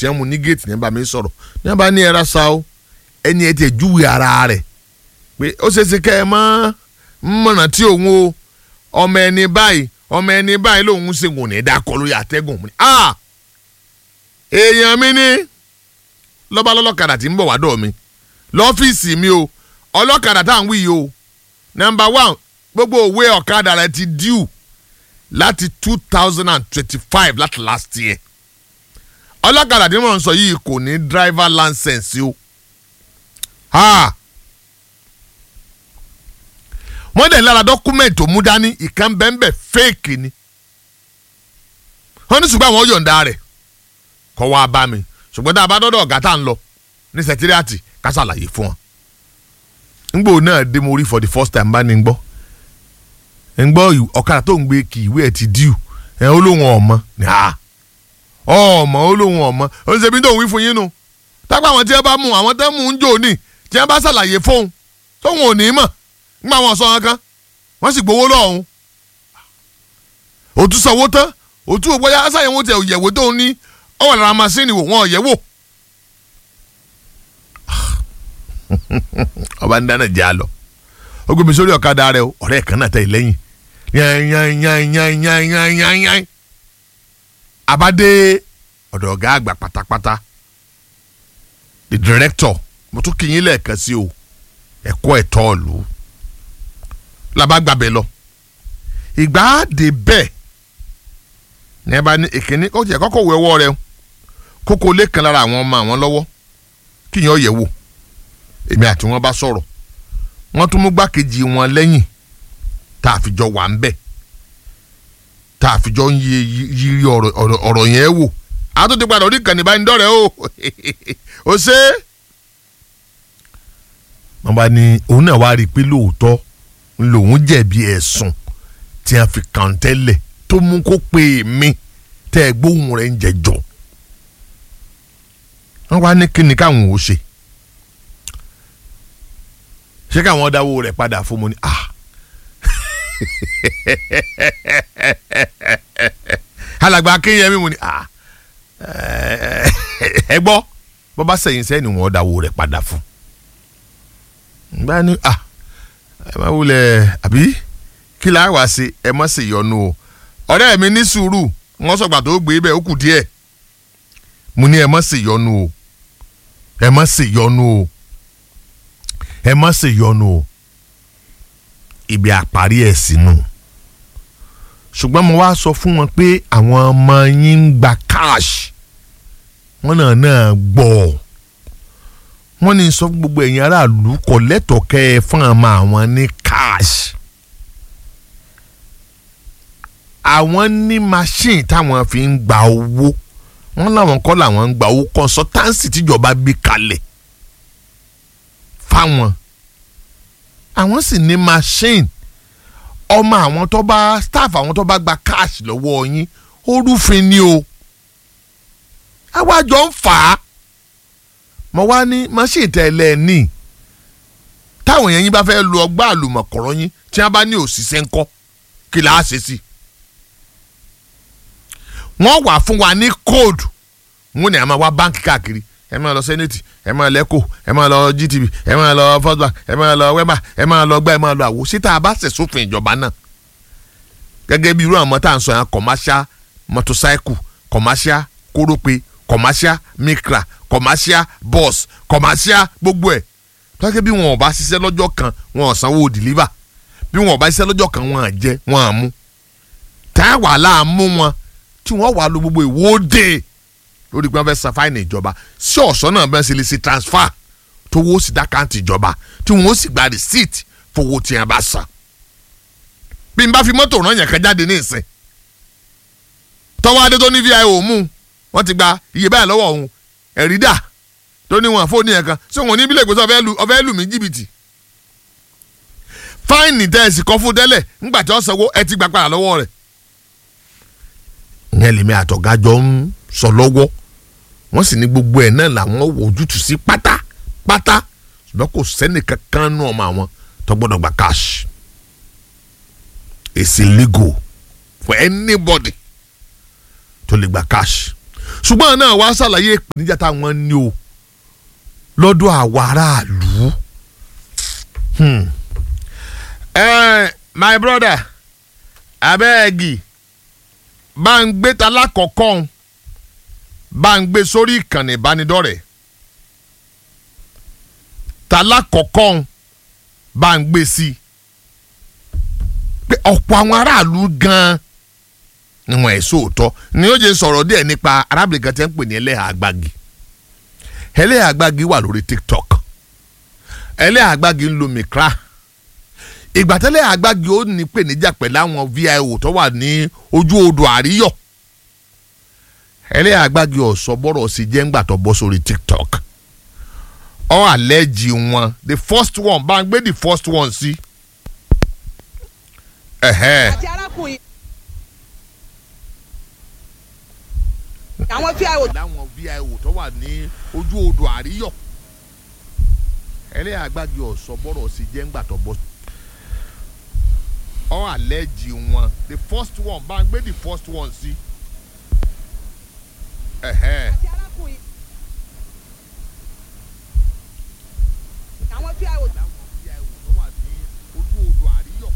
tí wọ́n mú ní géètì ní bá mi sọ̀rọ̀ ní wọ́n bá ní ẹ̀rá sa o ẹni ẹ̀ tiẹ̀ júwe ara rẹ̀ pé ó ṣeé ṣe kẹ́ ẹ mọ́ mọ̀nà tí òun o ọmọ ẹni báyìí ọmọ ẹni báyìí lòun ṣe wò ní dákọ lórí àtẹ́gùn mi ah èèyàn mi ní lọ́ba lọ́lọ́kadà tí ń bọ̀ wá dọ̀ mi lọ́fíìsì mi o ọlọ́kadà tá à ń wí yìí o number one gbogbo òwe ọ̀kadà rẹ ti due láti two thousand and twenty-five láti last year ọlọ́kadà tí wọ́n ń sọ yìí kò ní driver license o ha wọ́n dẹ̀ lára document tó mú dání ìkan bẹ́ẹ̀ fake ni wọ́n ní ṣùgbọ́n àwọn yọ̀ǹda rẹ̀ kọ́ wá bá mi ṣùgbọ́n tá a bá dọ́dọ̀ ọ̀gá tá à ń lọ ní sẹtíríàtì ká ṣàlàyé fún wọn. ngbò náà dé mo rí for the first time bá ní gbọ́ ń gbọ́ ọ̀kadà tó ń gbé kì ìwé ẹ̀ ti díù ẹ̀ ó lóun ọ̀mọ ní a ọ̀mọ ó lóun ọ̀mọ ó ń ṣe bí tó ń wí fún yín nu tápá àwọn tí wọ́n bá mú àwọn tó ń mú ń jò ní tí wọ́n bá ṣàlàyé fóun tóun ò ní mọ̀ ńgbà wọn sọ wọn kan wọ́n sì gbowó lọ́hùn òtún sanwó tán òtún òbóyá aṣáyẹ̀wò tẹ̀ òyẹ̀wò tó ń ní ọwọ́ lára masínì wò wọ́n ọ̀yẹ́ wò. ọba ń dáná jẹ́ àlọ́ ó gbé mi sórí ọ̀kadà rẹ o ọ̀rẹ́ kan náà tẹ̀ lẹ́yìn yanyanyanyanyanyanyan abade ọ̀dọ̀ ọ̀gá àgbà pátápátá the director mo tún kí yín lẹ́ẹ̀kan sí o ẹ̀kọ́ ẹ̀tọ́ ọ̀lú làbàgbàbẹ̀ lọ ìgbà dé bẹ́ẹ̀ ní ẹ bá ní ìkíní ó tiẹ̀ kọ́kọ́ wọ ẹwọ́ rẹ kókó lé kan lára àwọn ọmọ àwọn lọ́wọ́ kíyàn yẹ̀ wò èmi àti wọn bá sọ̀rọ̀ wọ́n tún mú gbákejì wọn lẹ́yìn tá a fi jọ wà ń bẹ̀ tá a fi jọ ń yiri ọ̀rọ̀ yẹn wò a tún ti padà orí ìkànnì bá ń dọ̀rẹ́ o ó ṣe é. wọ́n bá ní òun náà wá rí i pé lóòótọ́ lòun jẹ̀bi ẹ̀sùn tí a fi kàn tẹ́lẹ̀ tó mú kó pè mí tẹ́ ẹ gbóhùn rẹ̀ ń jẹjọ́ wọ́n wá ní kíni káwọn ò ṣe ṣé káwọn dáwó rẹ̀ padà fún mi ní ah alàgbà akéyẹmí mo ní ah ẹ gbọ́ bọ́ bá sẹ̀yìn sẹ́yìn ni wọ́n dáwó rẹ̀ padà fún gbá ní ah ẹ má wulẹ̀ àbí kí la wá sí ẹ má sì yọnu o ọ̀rẹ́ mi ní sùúrù wọ́n sọ̀gbà tó gbé bẹ́ẹ̀ ó kù díẹ̀ mo ní ẹ má sì yọnu o ẹ má sì yọnu o ẹ má sì yọnu o ibi àparí ẹ̀ sínú ṣùgbọ́n mo wá sọ fún wọn pé àwọn ọmọ yín ń gba cash wọ́n náà náà gbọ́ wọ́n ní sọ fún gbogbo ẹ̀yin aráàlú kò lẹ́tọ̀ọ́ kẹ́ ẹ fún àmọ́ àwọn ní cash àwọn ní machine táwọn fi ń gba owó wọ́n láwọn kọ́ làwọn ń gba owó consultancy tíjọba gbé kalẹ̀ fáwọn àwọn sì ní machine ọmọ àwọn tó bá staff àwọn tó bá gba cash lọ́wọ́ yín ó rúfin ni o àwájọ ń fà á mo wá ní machine tẹ́lẹ̀ ní táwọn èèyàn yín bá fẹ́ lu ọgbà àlùmọ̀kọ́rọ́ yín tí wọ́n bá ní òṣìṣẹ́ ńkọ́ kí là á ṣe sí wọ́n wà fún wa ní code wọ́n ní a máa wá báńkì káàkiri ẹ máa lọ senate ẹ máa lẹ́kọ̀ ẹ máa lọ gtv ẹ máa lọ first bank ẹ máa lọ wema ẹ máa lọ gbá ẹ máa lọ àwo síta bá ṣe sófin ìjọba náà gẹ́gẹ́ bí irú àwọn tá à ń sọ yẹn commercial motorcycle commercial kórópè commercial micra commercial bus commercial gbogbo ẹ̀ tọ́kẹ́ bí wọn ò bá ṣiṣẹ́ lọ́jọ́ kan wọn ò sanwó deliver bí wọn ò bá ṣiṣẹ́ lọ́jọ́ kan wọn à jẹ wọn à mú tá a wà láàmú wọn tí wọ́n wà lọ gbogbo ìwọ́de lórí pé wọ́n fẹ́ san fáìnì ìjọba sí ọ̀sán náà bẹ́ẹ̀ sì lè ṣe transfer tó wọ́n sì dá káǹtì ìjọba tí wọ́n sì gba receipt fowó tí wọ́n bá san. bí n bá fi mọ́tò rán yàn kan jáde ní ìsìn tọ́wọ́ adé tó ní vio mú wọ́n ti gba iye báyìí lọ́wọ́ òun ẹ̀rí dà tó ní wọn fóònù yẹn kan ṣé wọn ní bílẹ̀ ìgbésẹ̀ ọ̀fẹ́ lù mí jìbìtì. fáìnì tẹ́ ẹ sì kọ́ fún tẹ́lẹ̀ ńgbà tí wọ́n sanwó ẹ ti gbà padà lọ́wọ́ rẹ̀. ìyẹn lèmi àtọ̀gájọ ń sọ lọ́wọ́ wọ́n sì ní gbogbo ẹ̀ náà làwọn wò ojútùú sí pátápátá ṣùgbọ́n kò sẹ́ni kankan nù ọmọ àwọn tó gbọ́dọ̀ gba cash it's illegal for anybody tó lè gba cash ṣùgbọ́n náà wá ṣàlàyé ìpèníjà táwọn ní o lọ́dọ̀ àwa aráàlú. Hmm. Eh, my brother abẹ́ẹ̀gì bá ń gbé ta lákọ̀ọ́kọ́ bá ń gbé sórí ìkànnì ìbánidọ́rẹ̀ẹ́ ta lákọ̀ọ́kọ́ bá ń gbé sí i pé ọ̀pọ̀ àwọn aráàlú gan-an ni wọ́n ẹ̀ sóòótọ́ ni ó jẹ́ sọ̀rọ̀ díẹ̀ nípa arábìnrin kan tí ń pè ní ẹlẹ́hà àgbàgì ẹlẹ́hà àgbàgì wà lórí tiktok ẹlẹ́hà àgbàgì ń lo mikra ìgbà tẹ́lẹ̀ àgbàgì ó ní pèníjà pẹ̀lú àwọn vio tó wà ní ojú odò àríyọ̀ ẹlẹ́hà àgbàgì ọ̀sọ́ bọ́rọ̀ sí jẹ́ ńgbà tó bọ́ sórí tiktok ọ àlẹ́jì wọn the first one bá ń gbé the first one sí. ẹ̀hẹ́. àti arákùnrin. àwọn fíàwò. láwọn vio tó wà ní ojú odò àríyọ̀ ẹlẹ́yà àgbàgbé ọ̀sọ́ bọ́rọ̀ sí jẹ́ ńgbà tó bọ́. ọ àlẹ́jì wọn the first one bá ń gbé the first one sí. ẹ̀hẹ́. àti arákùnrin. àwọn fíàwò. láwọn vio tó wà ní ojú odò àríyọ̀.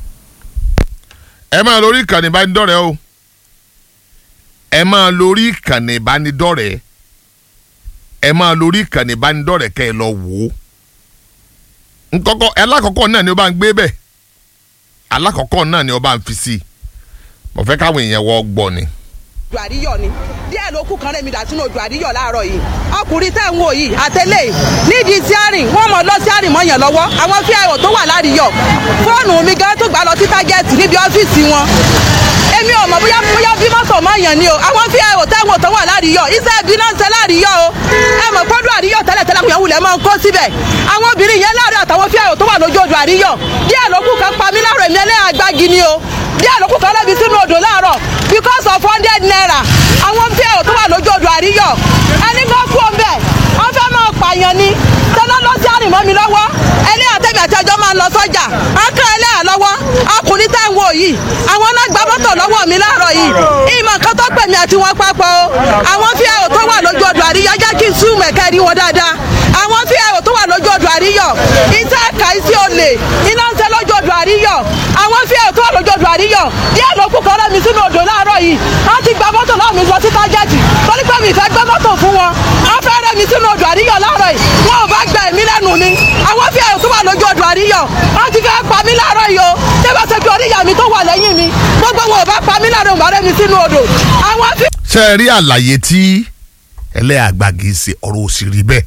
ẹ máa lórí ìkànnì ìbánidọ́rẹ̀ẹ́ o ẹ máa lórí ìkànnì ìbánidọ́rẹ̀ẹ́ ẹ máa lórí ìkànnì ìbánidọ́rẹ̀ẹ́ kẹ́ ẹ lọ wò ó nkọ́kọ́ alákọ̀ọ́kọ́ náà ni ó bá ń gbé bẹ́ẹ̀ alákọ̀ọ́kọ́ náà ni ó bá ń fi sí i mo fẹ́ káwọn èèyàn wọ́ gbọ́ ni. odò àríyọ̀ ni díẹ̀ ló kù kan rẹ̀ mi dà sínú odò àríyọ̀ láàárọ̀ yìí ọkùnrin tẹ̀ ń wò yìí àtẹlẹ́ nídìí tíárìn wọ́n mọ̀ lọ tíárìn mọ́ yẹn lọ́wọ́ àwọn fíàwò tó wà láàríyọ̀ fóònù mi gan tó gbà lọ sí tágẹ́ẹ̀tì níbi ọ́fíìsì wọn èmi ò mọ̀ bóyá bóyá bí mọ́tò mọ́ yẹn ni o àwọn fíàwò tẹ̀wọ̀n tó wà láàríyọ̀ iṣẹ́ ibi náà ń ṣe láàríyọ̀ o ẹ mọ̀ pọ́dún àríyọ̀ tẹ́lẹ̀ tẹ́lẹ̀ kò yẹn wulẹ̀ máa ń kó síbẹ̀ àwọn obìnrin yẹn láàrin àtàwọn fíàwò tó wà lójú odò àríyọ̀ díẹ̀ ló kù kan pa mí láàrọ̀ èmi ẹlẹ́yà agbági ni o díẹ̀ ló kù kan lẹ́bi sínú odò láàárọ̀ because of hundred naira àwọn fíàwò tó wà lójú odò àríyọ̀ ẹni kan kú ọbẹ̀ wọ́n fẹ́ máa pààyàn ni tẹ́lẹ̀ lọ sí àrìmọ́ mi lọ́wọ́ ẹlẹ́yà tẹ̀mí àti ẹjọ́ máa ń lọ sọ́jà akẹ́ ẹlẹ́yà lọ́wọ́ ọkùnrin tẹ́ ń wò yìí àwọn náà gba mọ́tò lọ́wọ́ mi láàárọ̀ yìí ìmọ̀ nǹkan tó pè mí àti wọn papọ̀ o àwọn fíàwò tó wà lójú odò àríyọ̀ jẹ́ kí n sún mẹ̀kẹ́ rí wọn dáadáa àwọn fíàwò tó wà lójú odò àríyọ̀ iṣẹ́ ẹ̀ka iṣẹ́ olè iná ń ṣe lójú odò àríyọ̀ àwọn fíàwò tó wà lójú odò àríyọ̀ díẹ̀ ló kù kọ́rẹ́ mi sínú odò láàárọ̀ yìí wọ́n ti gba mọ́tò lọ́wọ́ mi lọ sí tájẹ́tì torí pé mi fẹ́ gbé mọ́tò fún wọn wọ́n fẹ́ rẹ́ mi sínú odò àríyọ̀ láàárọ̀ yìí wọn ò bá gba ẹ̀mí lẹ́nu mi àwọn fíàwò tó wà lójú odò àríyọ̀ wọ́n ti fẹ́ pa mí láàárọ̀ yìí o ṣé bá ṣe pé oríyá mi tó wà lẹ́yìn mi gbogbo wọn ò bá pa mí láàárọ̀ mọ́ rẹ́ mi sínú odò àwọn fí ṣe é rí àlàyé tí ẹlẹ́àgbàgì ṣe ọ̀rọ̀ òsì rí bẹ́ẹ̀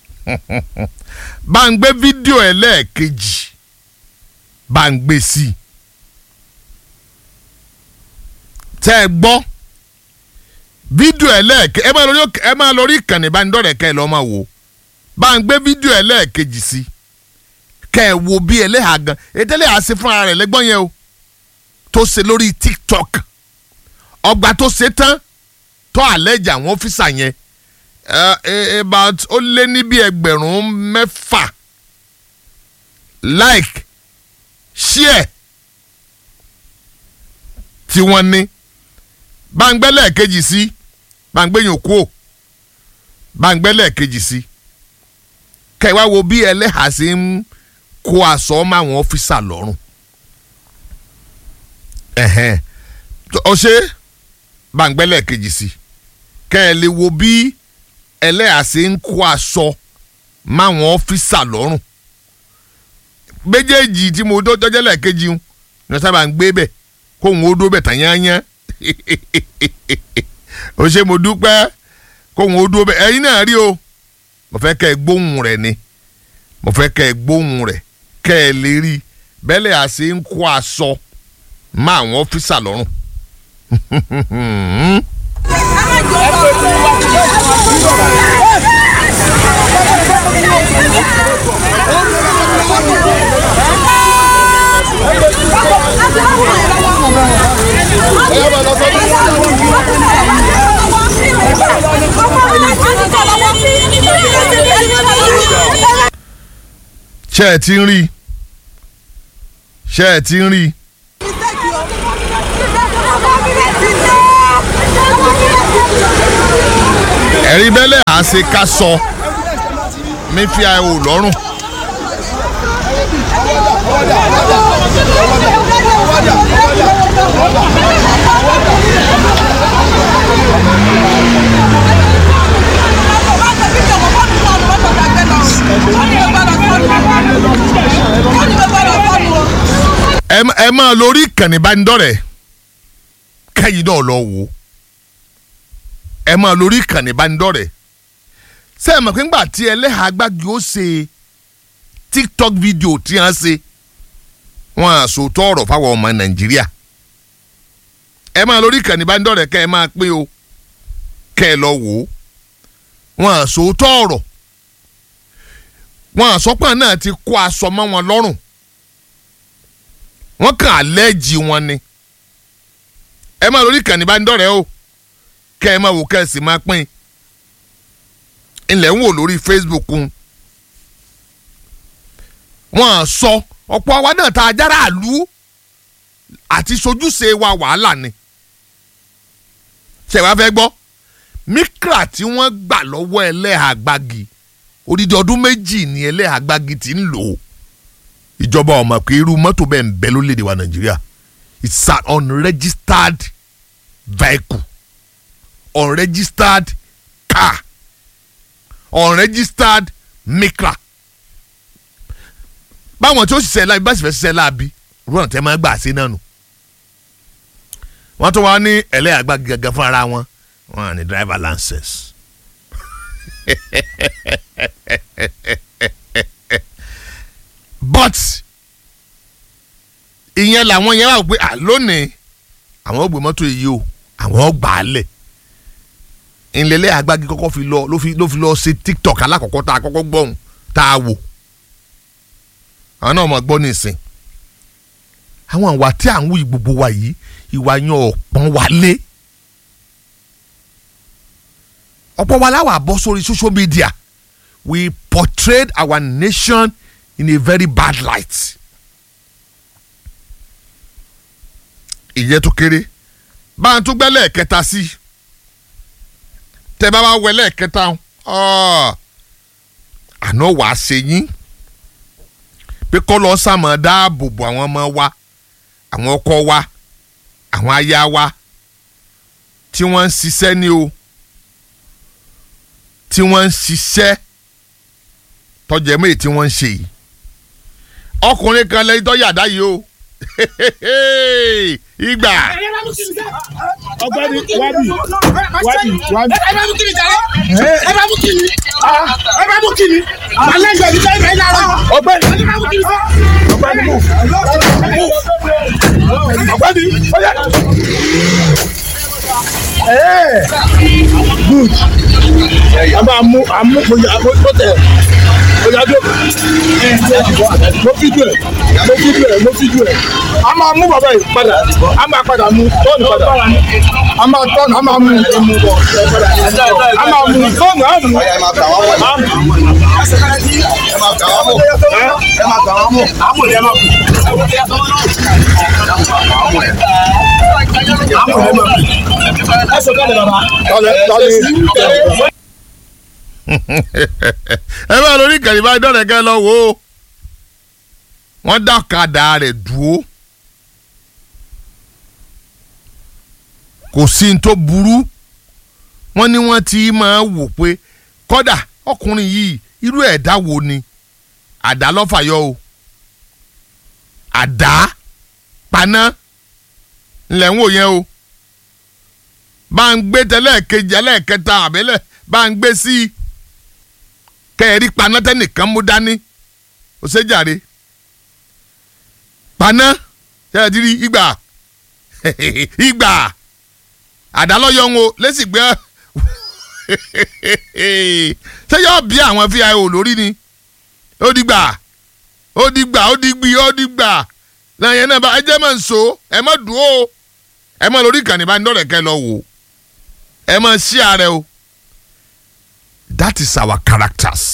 bá ń gbé fídíò ẹlẹ́ẹ̀kejì bá ń gbé sí i tẹ́ ẹ gbọ́ fídíò ẹlẹ́ẹ̀kejì ẹ máa lórí ẹ máa lórí ìkànnì ìbánidọ́rẹ̀ẹ́ kẹ́ ẹ lọ́ọ́ máa wò ó bá ń gbé fídíò ẹlẹ́ẹ̀kejì sí i kẹ́ ẹ wo bí ẹlẹ́hà gan ètò ẹlẹ́hà ṣe fúnra rẹ̀ lẹ́gbọ́n yẹn o tó ṣe lórí tiktok ọgbà tó ṣe tán tó àlẹ́jà àwọn ọ́fíìsà yẹn uh, about ó lé ní bí ẹgbẹ̀rún mẹ́fà like share tí wọ́n ní báńgbẹ́ lẹ́ẹ̀kejì sí báńgbẹ́ yòó kú ò báńgbẹ́ lẹ́ẹ̀kejì sí kẹwàá wo bí ẹlẹ́hà ṣe ń kó aṣọ mọ́ àwọn ọ́fíìsà lọ́rùn ẹ̀hẹ́n ọ̀ṣẹ́ báńgbẹ́ lẹ́ẹ̀kejì sí kẹ́ ẹ lè wo bí ẹlẹ́hà ṣe ń kó aṣọ mọ́ àwọn ọ́fíìsà lọ́rùn méjèèjì tí mo dọ́jọ́ lẹ́ẹ̀kejì ń ní sábà ń gbé bẹ̀ kóhun ó dó bẹ̀ tán yányán ó ṣe mo dúpẹ́ kóhun ó dó bẹ̀ ẹ̀yin náà rí o mo fẹ́ kẹ́ ẹ gbóhùn rẹ̀ ni mo fẹ́ kẹ́ ẹ gbóhùn rẹ̀ kẹ́ ẹ lè rí bẹ́lẹ̀ àṣẹ ń kó aṣọ mọ́ àwọn ọ́fíìsà lọ́rùn. ṣé ẹ ti ń rí ṣé ẹ ti ń rí ẹ̀rí bẹ́lẹ̀ à ṣe ká sọ mi fi àìwò lọ́rùn. ẹ ẹ máa lórí ìkànnì ìbánidọ́rẹ̀ẹ́ kẹ́yìn náà lọ wò ó ẹ máa lórí ìkànnì ìbánidọ́rẹ̀ẹ́ ṣé ẹ mọ̀ pé ńgbà tí ẹlẹ́hàá gbági ó ṣe tiktok video tí wọ́n ṣe wọ́n á sòótọ́ ọ̀rọ̀ fáwọn ọmọ nàìjíríà ẹ máa lórí ìkànnì ìbánidọ́rẹ̀ẹ́ kẹ́ ẹ máa pín o kẹ́ ẹ lọ wò ó wọ́n á sòótọ́ ọ̀rọ̀ wọ́n àsọpọ̀ náà ti kó aṣọ mọ́ wọn lọ́rùn wọ́n kàn àlẹ́jì wọn ni ẹ máa lórí ìkànnì ìbánidọ́rẹ̀ẹ́ o kẹ́ ẹ máa wò kẹ́ ẹ sì máa pín ilẹ̀ ń wò lórí Facebook ń wọ́n á sọ ọ̀pọ̀ àwa náà tá a jára àlú àti sojúṣe wa wàhálà ni ṣe wá fẹ́ gbọ́ mikra tí wọ́n gbà lọ́wọ́ ẹlẹ́hàá gbági odidi ọdún méjì ni ẹlẹ́hàá gbági ti ń lò ó ìjọba ọmọ pé irú mọ́tò bẹ́ẹ̀ ń bẹ lórílẹ̀‐èdè wa nàìjíríà it's an unregistered vehicle unregistered car unregistered mikra báwọn tí ó ṣiṣẹ́ láabi bá sì fẹ́ ṣiṣẹ́ láabi rúnà tẹ́ máa gbà sí náà nù wọ́n tún wá ní ẹlẹ́hàá gbági gẹ́gẹ́ fún ara wọn wọ́n á ní driver license but ìyẹn làwọn yẹn wà pé à lónìí àwọn ò gbé mọ́tò yìí o àwọn ò gbà á lẹ̀ ìlẹ̀lẹ̀ àgbági kọ́kọ́ fi lọ ló fi ló fi lọ ṣe tiktok alákọ̀ọ́kọ́ tá a kọ́kọ́ gbọ́hùn tá a wò àwọn náà mọ̀ gbọ́ nísìn àwọn àwa tí à ń wí gbogbo wa yìí ìwà yan ọ̀pọ̀n wa lé ọ̀pọ̀ wa láwà bọ́ sórí social media we portrayed our nation in a very bad light. ìyẹn tó kéré bá a tún gbẹ́ lẹ́ẹ̀kẹta sí tẹ́ bá wá wẹ lẹ́ẹ̀kẹta àná wàá ṣe yín pé kọ́ lọ sàmọ́ dáàbò bo àwọn ọmọ wa àwọn ọkọ wa àwọn aya wa tí wọ́n ń ṣiṣẹ́ ní o tí wọ́n ń ṣiṣẹ́ tọ́jà mẹ́rin tí wọ́n ń ṣe yìí ọkùnrin kan lẹ́yìn tó yàdá yìí o ìgbà. ọ̀gbẹ́ni wábì wábì wábì. ẹ bá mú kí ni jàre ẹ bá mú kí ni ẹ bá mú kí ni alẹ́ ìgbà mi sẹ́yìn bẹ́ẹ̀ lára ọ̀gbẹ́ni ẹ bá mú kí ni sẹ́. ọ̀gbẹ́ni mú ọ̀gbẹ́ni ọyá. Ee, good. A máa mú àmú bóyá bó tẹ̀ bóyá tó mo fi dùn ẹ̀ mo fi dùn ẹ̀ mo fi dùn ẹ̀. A máa mú bàbá yìí padà a máa padà mú tọ́ọ̀nù padà a máa tọ́ọ̀nù a máa mú a máa mú tọ́ọ̀nù a mú. ẹ máa gbà wọ́n mọ̀ a mú. ẹ máa gbà wọ́n mọ̀ ẹ máa gbà wọ́n mọ̀ àmọ̀ ni ẹ máa kú. àmọ̀ ni ẹ máa kú. ẹ sọ kálẹ̀ bàbá. kálẹ̀ kálẹ̀. ẹ bá lórí ìkànnì bá dọ̀rẹ̀ kẹ́ lọ wò ó wọ́n dá ọ̀kadà rẹ̀ dúró kò sí ní tó burú wọ́n ní wọ́n ti máa wò pé kọ́dà ọkùnrin yìí irú ẹ̀dá wo ni àdá lọ́fàyọ́ o àdá paná ńlẹ̀ ń wò yẹn o bá ń gbé tẹ́lẹ̀ kejì ẹlẹ́ẹ̀kẹta àbẹ́lẹ̀ bá ń gbé sí i kẹ́ẹ̀rí paná tẹ́nìkan mú dání ó ṣe jàre paná tẹ́lẹ̀ ti rí ìgbà ìgbà àdálọ́yọ̀ ń wo lẹ́sìn gbé ṣé yóò bí àwọn fíà lórí ni ó dìgbà ó dìgbà ó dìgbì ó dìgbà lẹ́yìn náà bá ẹ jẹ́ máa ń so ẹ má dùn ó ẹ má lórí ìkànnì bá ń dọ̀rẹ̀ kẹ́ lọ wò ẹ má ṣí ààrẹ o that is our characters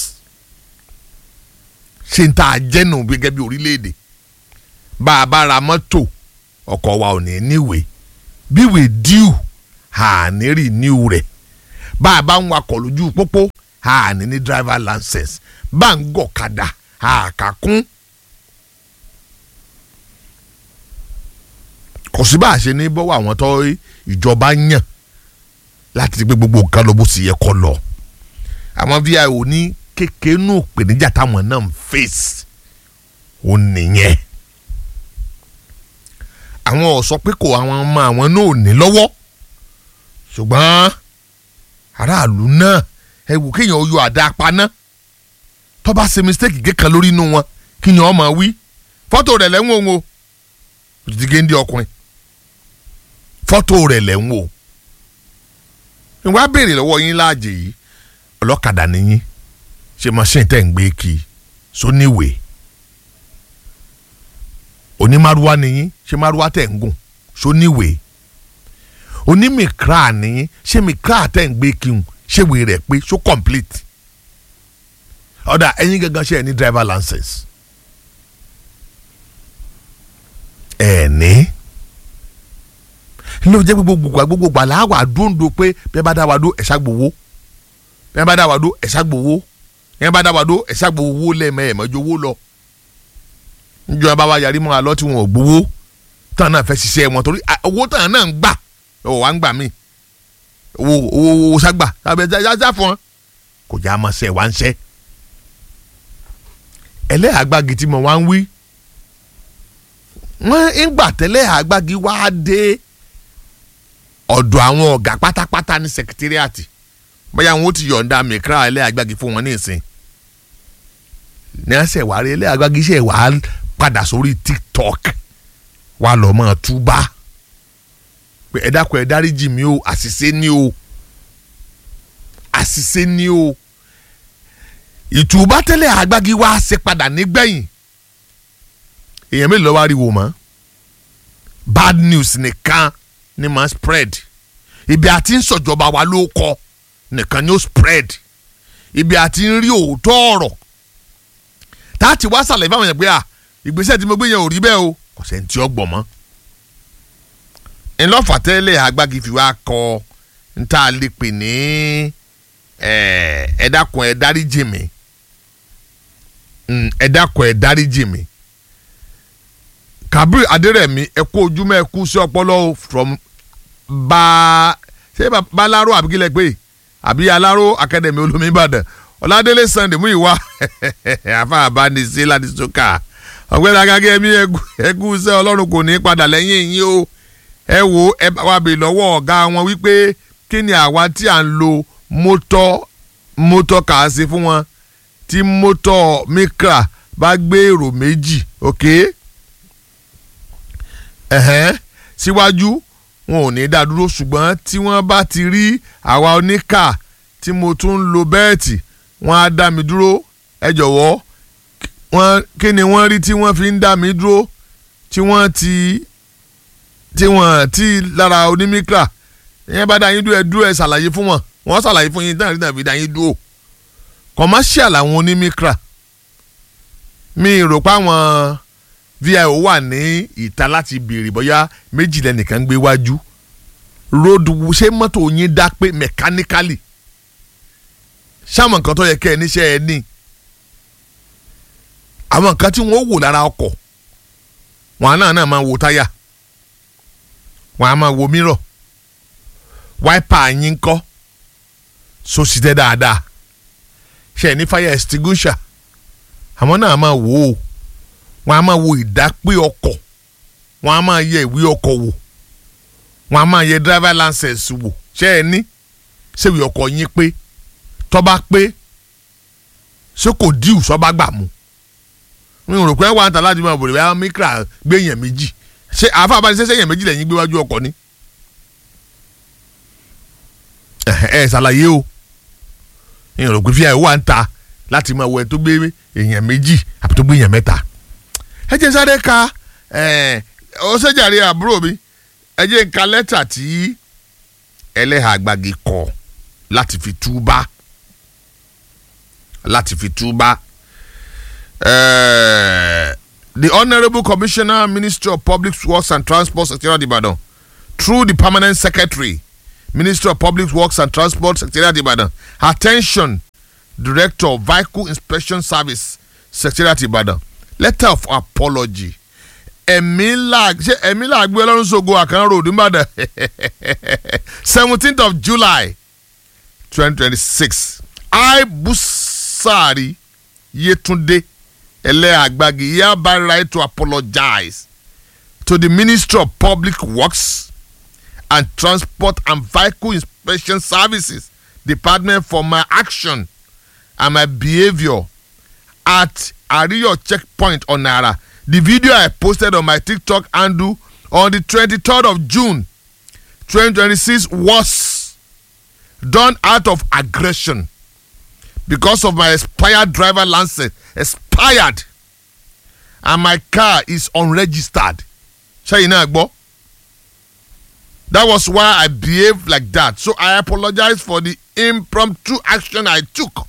ṣe ń ta àjẹnù gẹ́gẹ́ bí orílẹ̀-èdè bá a bá ra mọ́tò ọkọ̀ wa ò ní níwèé bíwèé díù àní rí níwù rẹ̀ bá a bá ń wakọ̀ lójú pópó a ní ní driver license bá a ń gọ̀kadà a kà kún. kò sí bá a ṣe ní bọ́wọ́ àwọn tó ìjọba yàn láti gbé gbogbo nǹkan lọ bó sì yẹ kó lọ àwọn vio ní kékeré nù pèníjà táwọn náà ń face ó nìyẹn àwọn ò sọ pé kò àwọn ọmọ àwọn náà ò ní lọ́wọ́ ṣùgbọ́n aráàlú náà ẹ wò kéèyàn yọ àdá paná tó bá ṣe mistake kékan lórí inú wọn kíyàn ọmọ wí fọ́tò rẹ̀ lẹ́wọ̀n òun o òtítí géńdé ọkùnrin fọ́tò rẹ̀ lẹ́wọ̀n o ìwà béèrè lọ́wọ́ yín láàjè yìí ọlọ́kadà nìyí ṣe machine tẹ̀ ń gbé kí sóníwèé onímàrúwá nìyí ṣe màrúwá tẹ̀ ń gùn sóníwèé onímìkra nìyí ṣe mìkra tẹ̀ ń gbé kí n ṣèwé rẹ̀ pé so complete ọ̀dà ẹ̀yin gangan ṣe ẹ̀ ní driver license ẹ̀ ní ló jẹ́ gbogbo gbogbo gbogbo àlá wà dúndú pé bẹ́ẹ̀ bá dá wa dó ẹ̀ṣá gbowó bẹ́ẹ̀ bá dá wa dó ẹ̀ṣá gbowó bẹ́ẹ̀ bá dá wa dó ẹ̀ṣá gbowó lẹ́ẹ̀mẹ́ẹ̀mẹ́jọ owó lọ níjọba bá wa yarí mọ́ alọ́ tí wọn ò gbowó tán náà fẹ́ ṣiṣẹ́ wọn torí owó tán náà ń gbà ọ̀ wá ń gbà mí owó owó owó ságbà tàbí ẹja fún wọn kò já máa ṣe wá ń ṣe ẹlẹ́yàgbági tí mo wá ń wí wọ́n ń gbà tẹ́lẹ̀ àgbági wá dé ọ̀dọ̀ àwọn ọ̀gá pátápátá ní sẹkítírìàtì bóyá wọn ó ti yọ̀ǹda mìíràn ẹlẹ́yàgbági fún wọn ní ìsìn ní ẹsẹ̀ wàá rí ẹlẹ́yàgbági ṣe wàá padà sórí tiktok wàá lọ́ mọ́ túbá pé ẹ dákun ẹ dáríjì mí o àṣìṣe ni o àṣìṣe ni o ìtùbá tẹ́lẹ̀ àgbági wá ṣe padà nígbẹ̀yìn èèyàn mélòó wá rí wò mọ́ bad news nìkan ni máa spread ibi àti ń sọ̀jọba wa ló kọ nìkan ni ó spread ibi àti ń rí òótọ́ ọ̀rọ̀ táàtì wá sàlẹ̀ fáwọn yẹn pé à ìgbésẹ̀ tí mo gbé yẹn ò rí bẹ́ẹ̀ o kò sẹ́ni tí ó gbọ̀ mọ́ ńlọ́fà tẹ́lẹ̀ agbági fi wá kọ níta lè pè ní ẹ dákun ẹ dáríjì mi ẹ dákun ẹ dáríjì mi kabir adérẹ̀mí ẹ kú ojúmọ́ ẹ kú sí ọpọlọ from bá ṣé balaro àbíkílẹ̀ pé àbí alaro academy olómi ìbàdàn ọ̀làdélé sunday mú ìwà àfa àbánisí láti sọ́kà ọ̀gbẹ́ni agágẹ́ mi ẹ kú sẹ́ ọlọ́run kò ní padà lẹ́yìn yín o ẹ wo ẹ bá wa bè lọ́wọ́ ọ̀gá wọn wípé kí ni àwa tí à ń lo mọ́tọ́ mọ́tọ́ kà á sí fún wọn tí mọ́tọ́ mikra bá gbé èrò méjì ok. Okay? ẹ̀hẹ́n síwájú wọn ò ní dá dúró ṣùgbọ́n tí wọ́n bá ti rí àwa oníkà tí mo tún ń lo bẹ́ẹ̀tì wọ́n á dá mi dúró ẹ jọ̀wọ́ wọ́n kí ni wọ́n rí tí wọ́n fi ń dá mi dúró tí wọ́n ti tí wọ́n ti lára onímíkà ìyẹn bá dá yín dúró ẹ dúró ẹ ṣàlàyé fún wọn wọ́n ṣàlàyé fún yín dáhùn sí tàbí dá yín dúró commercial àwọn onímíkà mi rò pé àwọn vio wà ní ìta láti béèrè bóyá méjìlá nìkan gbé wájú road ṣé mọ́tò yín dá pé mechanically ṣáwọn nǹkan tó yẹ kẹ́ ẹ níṣẹ́ ẹ ní àwọn nǹkan tí wọ́n wò lára ọkọ̀ wọn náà náà máa wo táyà wọn á máa wo mírọ̀ wáìpà yín kọ́ sósìtẹ́ dáadáa ṣe ẹ ní fire extinguisher àwọn náà máa wò ó wọn a máa wo ìdápé ọkọ̀ wọn a máa yẹ ìwé ọkọ̀ wò wọn a máa yẹ driver license wò ṣé ẹ ní ṣèwé ọkọ̀ yín pé tọ́ba pé ṣé kò díù sọ́ba gbà mú n rò pé wà á ta láti máa bòrè bá mikra gbé èèyàn méjì ṣé àáfà abánisẹ́sẹ́ èèyàn méjì lẹ́yìn gbé wájú ọkọ̀ ni ẹ ẹ ṣàlàyé o n rò pé fíà wà ń ta láti máa wọ ẹ tó gbé èèyàn méjì àbí tó gbé èèyàn mẹ́ta ẹ jẹ́ sáré ka ọ̀sẹ̀jàre àbúrò mi ẹ jẹ́ ka lẹ́tà tí ẹlẹ́hà àgbàgì kọ láti fi túbá láti fi túbá the honourable commissioner ministry of public works and transport secretariat Ibadan through the permanent secretary Ministry of Public Works and Transport Secretariat Ibadan attention Director Vehicle Inspection Service Secretariat Ibadan letter of apology ẹ̀mí là ṣé ẹ̀mí là gbé ọlọ́run ṣògo àkàn road nìbàdàn seventeenth of July twenty twenty six I Busari Yetunde Eleagbagi hereby write to apologize to the Ministry of Public Works and Transport and Vehicle Inspection Services Department for my action and my behaviour at Ariyo checkpoint on Naira. The video I posted on my TikTok handle on the 23rd of June 2026 was done out of aggression because of my expired driver license expired and my car is unregistered. Ṣẹ́yìn náà gbọ́. That was why I behaved like that. So I apologize for the impromptu action I took.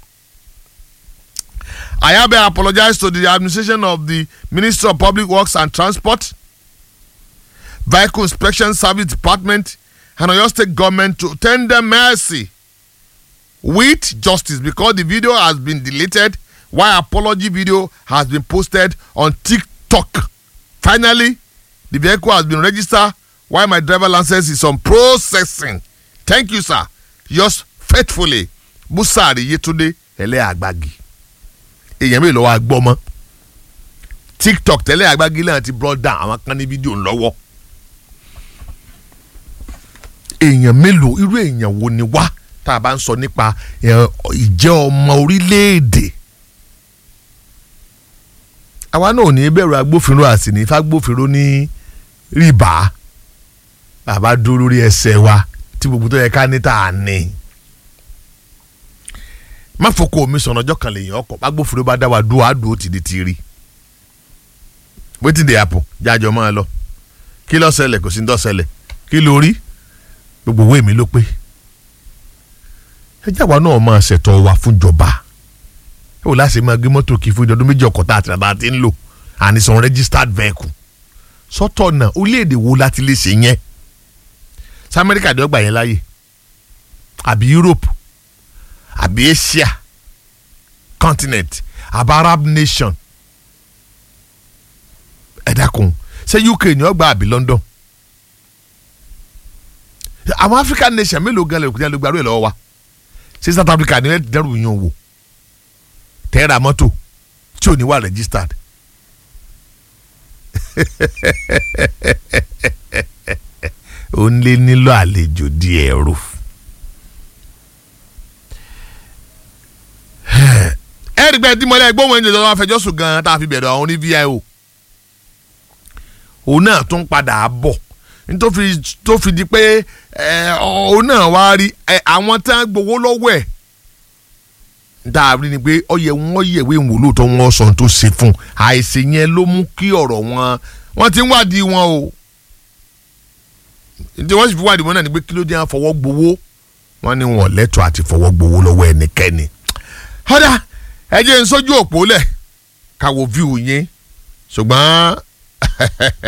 I hereby apologize to the administration of the Ministry of Public Works and Transport, Vehicle Inspection Service Department, and Oyo State Government to tender mercy with justice because the video has been deleted while apology video has been posted on TikTok. Finally, the vehicle has been registered while my driver license is on processing. Thank you, sir. Yours faithfully, Busari Yetunde Eleagbagi. èèyàn mélòó wa gbọ́ mọ́ tiktok tẹ́lẹ̀ agbági náà ti brought down àwọn kan ní fídíò ńlọ́wọ́ èèyàn mélòó irú èèyàn wo ni wá tá a bá ń sọ nípa ìjẹ́ ọmọ orílẹ̀-èdè àwa náà ò ní bẹ̀rù agbófinró àti ní fagbófinró ní rìbá bàbá dúró lórí ẹsẹ̀ wa tí gbogbo tó yẹ ká ní tá a ní má fọkọ omi sọ̀nà ọjọ́ kan lèyìn ọkọ̀ agbófinró bá dá wa dúró àdúró ti di ti rí wetin dey happen jájọ máa lọ kí ló ṣẹlẹ̀ kò sí ní tó ṣẹlẹ̀ kí ló rí gbogbo owó èmi ló pé ẹjẹ́ àwa náà máa ṣètò wa fúnjọba ẹ wò láti máa gbé mọ́tò kí fún ìdọ́dún méjì ọkọ̀ tá àti àbá ti ń lò ànisàn registered vehicle sọ́tọ̀ náà orílẹ̀-èdè wo láti lè ṣe yẹn sí amẹ́ríkà dọ́gba yẹn láàyè àbí Europe àbí Asia continent àbí Arab nation ẹ dákun ṣé UK ni ó gba àbí London àwọn African nation mélòó gan lè lè gbàrú ẹ lọ́wọ́ wa ṣé South Africa ni ẹ dẹrù yín wò tẹ́ra mọ́tò tí ò ní wà registered ó ń lé nílò àlejò díẹ̀ rò. ẹ̀rí pé dímọ̀lẹ́ gbóhùn ẹ̀jẹ̀ lọ́wọ́ afẹjọ́sùn gan-an tá a fi bẹ̀rẹ̀ àwọn ní VIO òun náà tún padà bọ̀ nítorí tó fi di pé òun náà wá rí àwọn tí wọ́n gbowó lọ́wọ́ ẹ̀ dáàbí ni pé ọyẹ wọn yẹ̀wé ìwò lóòótọ́ wọn sọ tó ṣe fún àìsè yẹn ló mú kí ọ̀rọ̀ wọn wọ́n ti ń wádìí wọn o tí wọ́n sì fi wádìí wọn náà ni pé kí ló dé à ń fọwọ́ gbowó wọ́n ní wọn lẹ́tọ̀ọ́ àti fọwọ́ gbowó lọ́wọ́ ẹnikẹ́ni. ọ̀dà ẹ jẹ́ n sójú òpó lẹ̀ ká wo fíìwù yín ṣùgbọ́n